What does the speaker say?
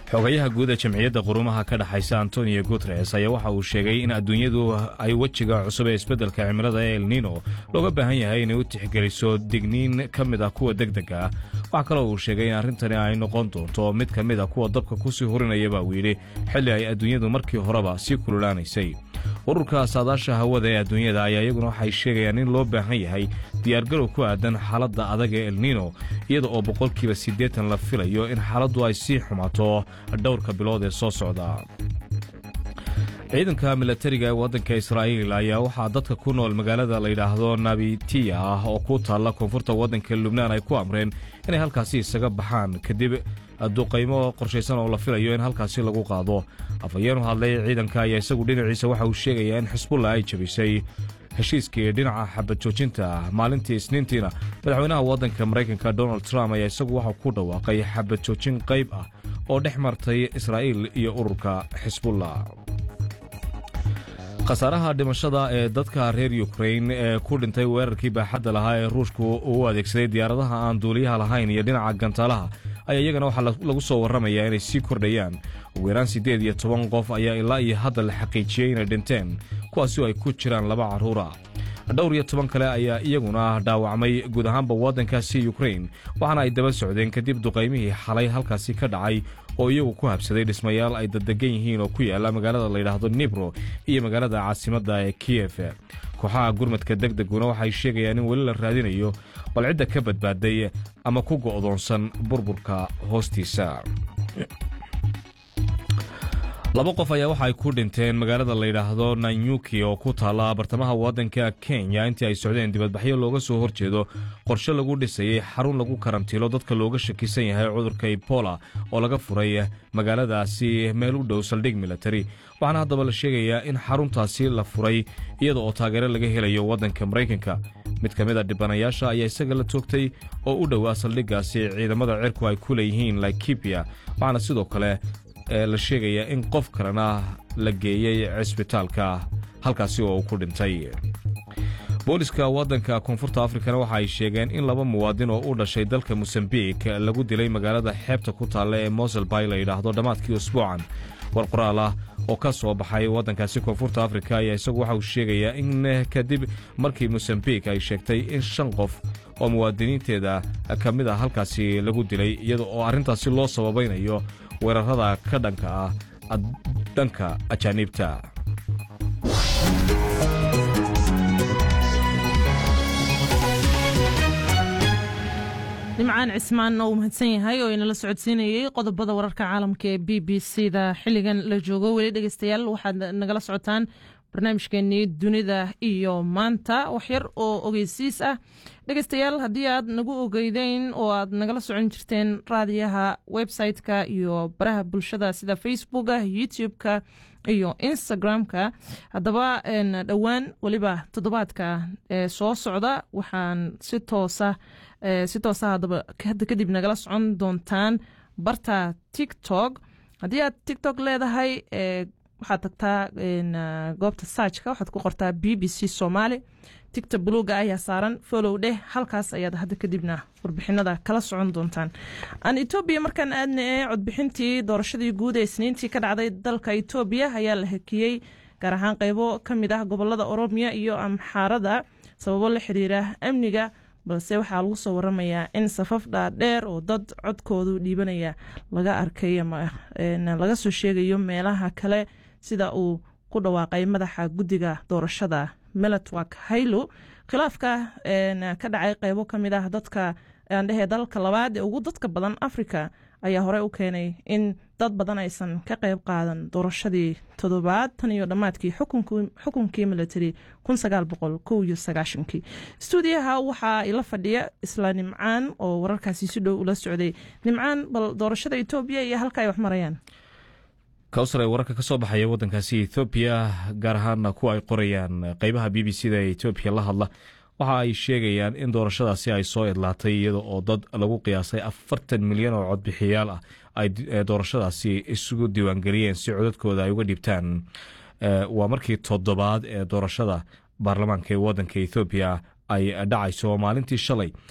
xogayaha guud ee jamciyadda qurumaha ka dhexaysa antonio guteres ayaa waxa uu sheegay in adduunyadu ay wejiga cusub ee isbeddelka cimilada ee elnino looga baahan yahay inay u tixgeliso digniin ka mid ah kuwa degdega ah waxaa kaloo uu sheegay in arrintani ay noqon doonto mid ka mid a kuwa dabka kusii hurinaya baa uu yidhi xilli ay adduunyadu markii horeba sii kululaanaysay ururka saadaasha hawada ee adduunyada ayaa iyaguna waxay sheegayaan in loo baahan yahay diyaargarow ku aadan xaaladda adag ee elnino iyada oo boqolkiiba siddeetan la filayo in xaaladdu ay sii xumaato dhowrka bilood ee soo socda ciidanka milatariga ee waddanka israa'iil ayaa waxaa dadka ku nool magaalada layidhaahdo nabitiya ah oo ku taalla koonfurta waddanka lubnaan ay ku amreen inay halkaasi isaga baxaan kadib duqaymo qorshaysan oo la filayo in halkaasi lagu qaado afhayeenu hadlay ciidanka ayaa isagu dhinaciisa waxa uu sheegayaa in xisbulla ay jabisay heshiiskii dhinaca xabad joojinta maalintii isniintiina madaxweynaha waddanka maraykanka donald trump ayaa isagu waxau ku dhawaaqay xabad joojin qayb ah oo dhex martay israa'iil iyo ururka xisbullah khasaaraha dhimashada ee dadka reer yukrain ee ku dhintay weerarkii baaxadda lahaa ee ruushku uu adeegsaday diyaaradaha aan duuliyaha lahayn iyo dhinaca gantaalaha ayaa iyagana waxaa lagu soo warramayaa inay sii kordhayaan ugu yaraan siddeed iyo toban qof ayaa ilaa iyo hadda la xaqiijiyey inay dhinteen kuwaasi oo ay ku jiraan laba carruura dhowr iyo toban kale ayaa iyaguna dhaawacmay guud ahaanba waddankaasi yukrain waxaana ay daba socdeen kadib duqaymihii xalay halkaasi ka dhacay oo iyagu ku habsaday dhismayaal ay daddegan yihiin oo ku yaalla magaalada layidhaahdo nibro iyo magaalada caasimadda ee kiyef kooxaha gurmadka deg deguna waxay sheegayaan in weli la raadinayo bal cidda ka badbaaday ama ku go'doonsan burburka hoostiisa laba qof ayaa waxa ay ku dhinteen magaalada layidhaahdo nanyuki oo ku taalla bartamaha waddanka kenya intii ay socdeen dibadbaxyo looga soo horjeedo qorshe lagu dhisayey xarun lagu karantiilo dadka looga shakisan yahay cudurka ebola oo laga furay magaaladaasi meel u dhow saldhig militari waxaana haddaba la sheegayaa in xaruntaasi la furay iyada oo taageero laga helayo waddanka maraykanka mid ka mid a dhibanayaasha ayaa isaga la toogtay oo u dhowaa saldhiggaasi ciidamada cirku ay ku leeyihiin laikibia waxaana sidoo kale la sheegayaa in qof kalena la geeyey cisbitaalka halkaasi oo uu ku dhintay booliska waddanka koonfurta afrikana waxa ay sheegeen in laba muwaadin oo u dhashay dalka mosambik lagu dilay magaalada xeebta ku taalla ee moselbay la yidhaahdo dhammaadkii usbuucan war qoraal ah oo ka soo baxay waddankaasi koonfurta afrika ayaa isagu waxa uu sheegayaa in kadib markii mosambik ay sheegtay in shan qof oo muwaadiniinteeda ka mid ah halkaasi lagu dilay iyada oo arrintaasi loo sababaynayo weerarada ka dhanka ah dhanka ajaaniibta nimcaan cismaan oo uu mahadsan yahay oo inala socodsiinayey qodobada wararka caalamka ee b b c da xilligan la joogo weli dhegeystayaal waxaad nagala socotaan barnaamijkeenii dunida iyo maanta waxyar oo ogeysiis ah dhegeystayaal haddii aad nagu ogeydeyn oo aad nagala socon jirteen raadiyaha website-ka iyo baraha bulshada sida facebooka youtube-ka iyo instagram-ka haddaba dhowaan weliba toddobaadka ee soo socda waxaan si toosa si toosa haddaba hadda kadib nagala socon doontaan barta tiktok haddii aad tiktok leedahay waxaad tagtaa goobta saajka waxaad ku qortaa b b c somaali tigta buluuga ayaa saaran folow dheh halkaas ayaad hadda kadibna warbixinada kala socon doontaan aan etoobiya markaan aadna ee codbixintii doorashadii guud ee isniintii ka dhacday dalka etoobiya ayaa la hakiyey gaar ahaan qeybo ka mid ah gobolada oromiya iyo amxaarada sababo la xiriira amniga balse waxaa lagu soo waramayaa in safaf dhaadheer oo dad codkoodu dhiibanaya laga arkay ama laga soo sheegayo meelaha kale sida uu ku dhawaaqay madaxa guddiga doorashada melatwak haylo khilaafka ka dhacay qeybo ka mid ah dadka aandhehee dalalka labaad ee ugu dadka badan africa ayaa horey u keenay in dad badan aysan ka qeyb qaadan doorashadii toddobaad tan iyo dhammaadkii xukunkii military stuudiyaha waxaa ila fadhiya isla nimcaan oo wararkaasi si dhow ula socday nimcaan bal doorashada etoobiya iyo halka ay wax marayaan kawsar ee wararka ka soo baxaya waddankaasi ethoobiya gaar ahaana kuwa ay qorayaan qeybaha b b c da ee etoobiya la hadla waxa ay sheegayaan in doorashadaasi ay soo idlaatay iyada oo dad lagu qiyaasay afartan milyan oo codbixiyaal ah ay doorashadaasi isugu diiwaangeliyeen si codadkooda ay uga dhibtaan waa markii toddobaad ee doorashada baarlamaanka ee waddanka ethoobiya ay dhacayso maalintii shalay